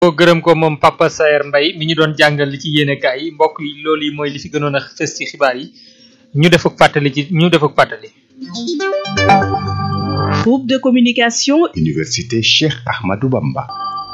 ko gërëm ko moom Papa Saer Mbaye mi ñu doon jàngal li ci yéenekaay yi mbokk yi loolu yi mooy li fi gënoon a fës ci xibaar yi ñu def ak fàttali ci ñu def ak fàttali. Groupe de communication Université Cheikh Ahmadou Bamba.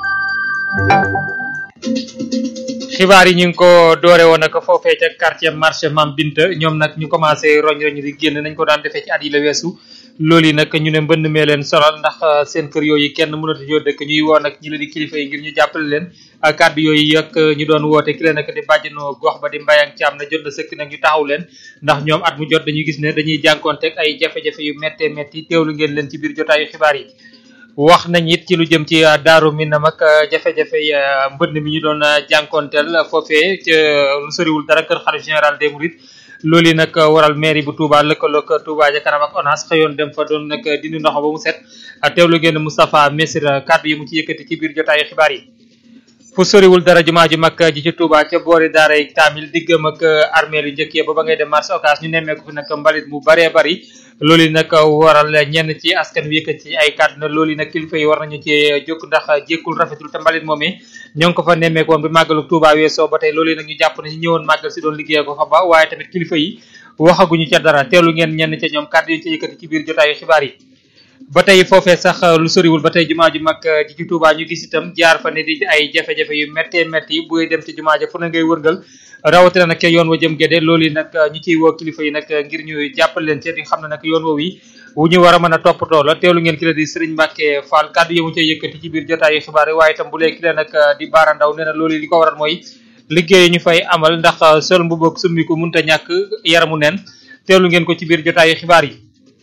xibaar yi ñu ngi ko doore woon ak foofee ca quartier marché Mam Binta ñoom nag ñu commencé roñ roñ di génn nañ ko daan defee ci at yi la weesu loolu yi nag ñu ne mbënd mee leen sonal ndax seen kër yooyu kenn mënatu yoo dëkk ñuy woo nag ñi la di kilifa yi ngir ñu jàppale leen kàddu yooyu ak ñu doon woote ki leen nag di bàjjanoo gox ba di mbayang ci am na jot na sëkk nag ñu taxaw leen ndax ñoom at mu jot dañuy gis ne dañuy jànkoonteeg ay jafe-jafe yu méttee métti teewlu ngeen leen ci biir jotaayu xibaar yi wax nañ it ci lu jëm ci daaru minam ak jafe-jafe mbënd mi ñu doon jànkoonteel foofee ca lu soriwul dara kër xalif général des mourides loolu yi nag waral mairie bu Touba lëkkaloog Touba ja kanam ak ONAS xëyoon dem fa doon nag dindi ndox ba mu set teewlu ngeen Moustapha Messira kàddu yi mu ci yëkkati ci biir jotaayu xibaar yi fu soriwul dara jumaa ju mag ji ci Touba ca boori daaray Kaamil diggam ak armée lu njëkkee ba ba ngay dem marché Ocass ñu nemmeeku fi nag mbalit mu baree bari loolu yi nag waral ñenn ci askan wi yëkkati ci ay kàddu na loolu yi nag kilifa yi war nañu ci jóg ndax jékkul rafetul te mbalit moomee ñoo ngi ko fa nemmeeku woon bi màggalu Touba weesoo ba tey loolu yi nag ñu jàpp ne ñu ñëwoon màggal si doon liggéey ko fa ba waaye tamit kilifa yi waxaguñu ca dara teelu ngeen ñenn ca ñoom kàddu yi ci yëkkati ci biir jotaayu xibaar yi ba tey foofee sax lu soriwul ba tey jumaa ju mag ji ci Touba ñu gis itam jaar fa ne di ay jafe-jafe yu méttee métti buy dem ci jumaa ja fu na ngay wërngal rawatina nag ca yoon wa jëm géde loolu yi nag ñu ciy woo kilifa yi nag ngir ñu jàppal leen ci di xam ne nag yoon woowu yi wu ñu war a mën a toppatoo la teewlu ngeen ki la di Serigne Mbacke Fall kàddu yi mu ca yëkkati ci biir jotaayu xibaar yi waaye itam bu lee ki la nag di Baara Ndaw nee na loolu yi li ko waral mooy liggéey ñu fay amal ndax sol mbubb ak summi ko munta ñàkk yaramu neen teewlu ngeen ko ci biir jotaayu xibaar yi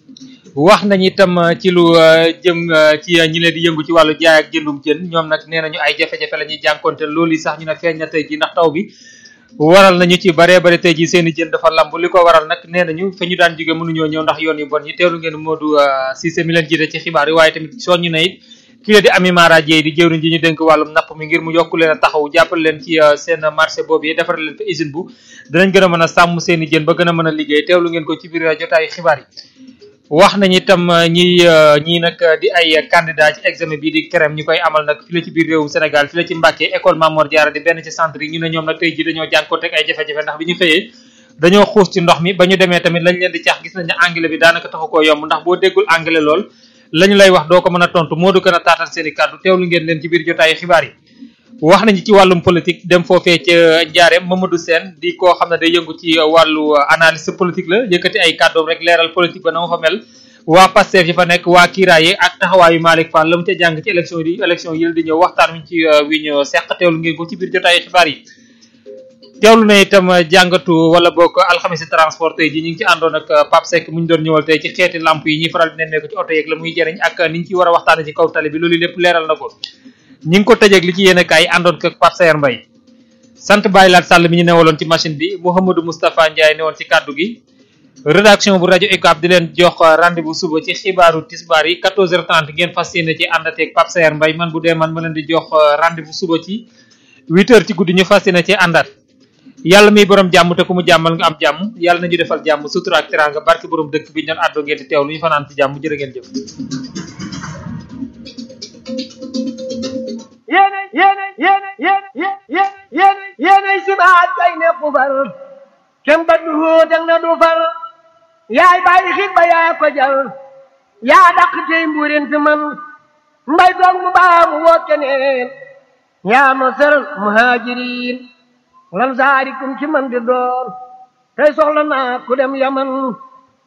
wax nañ itam ci lu jëm ci ñi leen di yëngu ci wàllu jaay ak jëndum jën ñoom nag nee nañu ay jafe-jafe la ñuy jànkonte loolu yi sax ñu ne feeñ na tey ji ndax taw bi waral nañu ci baree bare tey ji seen i jën dafa lamb li ko waral nag nee nañu fa ñu daan jóge mënuñoo ñëw ndax yoon yu bon yi teewlu ngeen Modou Cissé mi leen jiite ci xibaar yi waaye tamit soññu na it ki la di Ami Mara Dieye di jëwriñ ji ñu dénk wàllum napp mi ngir mu yokku leen a taxaw jàppal leen ci seen marché boobu yi defar leen fa usine bu danañ gën a mën a sàmm seen i jën ba gën a mën a liggéey teewlu ngeen ko ci biir jotaayu xibaar yi wax nañu itam ñi ñii nag di ay candidat ci examen bii di CREM ñu koy amal nag fi la ci biir réewum Sénégal fi la ci Mbàkke école Mamor Diarra di benn ci centre yi ñu ne ñoom nag tey ji dañoo jànkoonteeg ay jafe-jafe ndax bi ñu xëyee dañoo xuus ci ndox mi ba ñu demee tamit lañ leen di cax gis nañ ne anglais bi daanaka taxu koo yomb ndax boo déggul anglais lool lañu lay wax doo ko mën a tontu moo du gën a taatal seen i kàddu teewlu ngeen leen ci biir jotaayu xibaar yi wax nañu ci wàllum politique dem foofee ca Njaareem Mamadou Sène di koo xam ne day yëngu ci wàllu analyse politique la yëkkati ay kàddoom rek leeral politique ba na ma fa mel waa Pastef yi fa nekk waa Kiraaye ak taxawaayu Malick Fall la mu ca jàng ci élection yi élection yi di ñëw waxtaan wi ci wi ñu seq teewlu ngeen ko ci biir jotaayu xibaar yi teewlu na itam jàngatu wala bokk alxamisi transport tey ji ñu ngi ci àndoon ak Pape Seck mu ñu doon ñëwal tey ci xeeti lamp yi ñuy faral di nemmeeku ci oto yeeg la muy jëriñ ak ni ñu ci war a waxtaane ci kaw tali bi loolu lépp leeral na ko ñi ngi ko tëjeeg li ci yéen kaay àndoon ak Pape Saer Mbaye sant Baye Laat Sall mi ñu newaloon ci machine bi Mouhamadou Moustapha Ndiaye newoon ci kàddu gi rédaction bu rajo UCAB di leen jox rendez-vous suba ci xibaaru tisbaar yi 14h30 ngeen fas yéene ci àndateeg Pape Saer Mbaye man bu dee man ma leen di jox rendez-vous suba ci 8h ci guddi ñu fas yéene ci àndaat yàlla miy borom jàmm te ku mu jàmmal nga am jàmm yàlla nañu defal jàmm sutura ak teraanga barke borom dëkk bi ñu doon àddoo ngeen di teew lu ñu fanaan ci jàmm jërë ngeen jëf. yéene yéene yéene yéene yéene yéene yéene sibaat kay nekk far kem ba du dang na du far yaay bàyyi xit ba yaa ko jal yaa dàq tey mbuurin fi man mbay doog mu baa mu woo keneen yaa ma sër muhajirin lan saarikum ci man di doon tey soxla naa ku dem yaman